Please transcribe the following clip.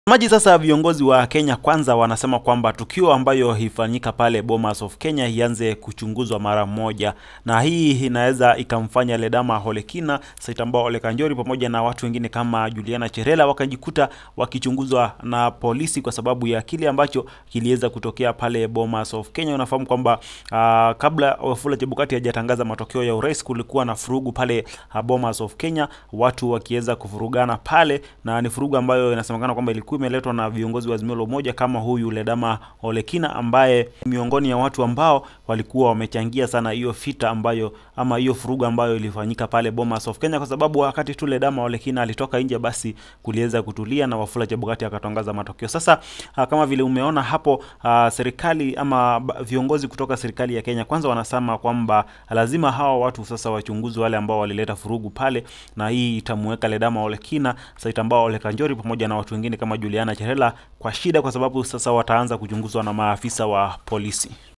Maji sasa, viongozi wa Kenya Kwanza wanasema kwamba tukio ambayo ifanyika pale Bomas of Kenya ianze kuchunguzwa mara moja, na hii inaweza ikamfanya Ledama Olekina, Saitambao Ole Kanjori pamoja na watu wengine kama Juliana Cherela wakajikuta wakichunguzwa na polisi kwa sababu ya kile ambacho kiliweza kutokea pale Bomas of Kenya. Unafahamu kwamba uh, kabla Wafula Chebukati hajatangaza matokeo ya urais kulikuwa na furugu pale uh, Bomas of Kenya, watu wakiweza kufurugana pale, na ni furugu ambayo inasemekana kwamba ilikuwa imeletwa na viongozi wa Azimio la Umoja kama huyu Ledama Olekina ambaye miongoni ya watu ambao walikuwa wamechangia sana hiyo fita ambayo ama hiyo furugu ambayo ilifanyika pale Bomas of Kenya, kwa sababu wakati tu Ledama Olekina alitoka nje, basi kuliweza kutulia na Wafula Chebukati akatangaza matokeo. Sasa uh, kama vile umeona hapo uh, serikali ama viongozi kutoka serikali ya Kenya Kwanza wanasema kwamba lazima hawa watu sasa wachunguzwe, wale ambao walileta furugu pale, na hii itamuweka Ledama Olekina, Saitambao Ole Kanjori pamoja na watu wengine kama Juliana Cherela kwa shida, kwa sababu sasa wataanza kuchunguzwa na maafisa wa polisi.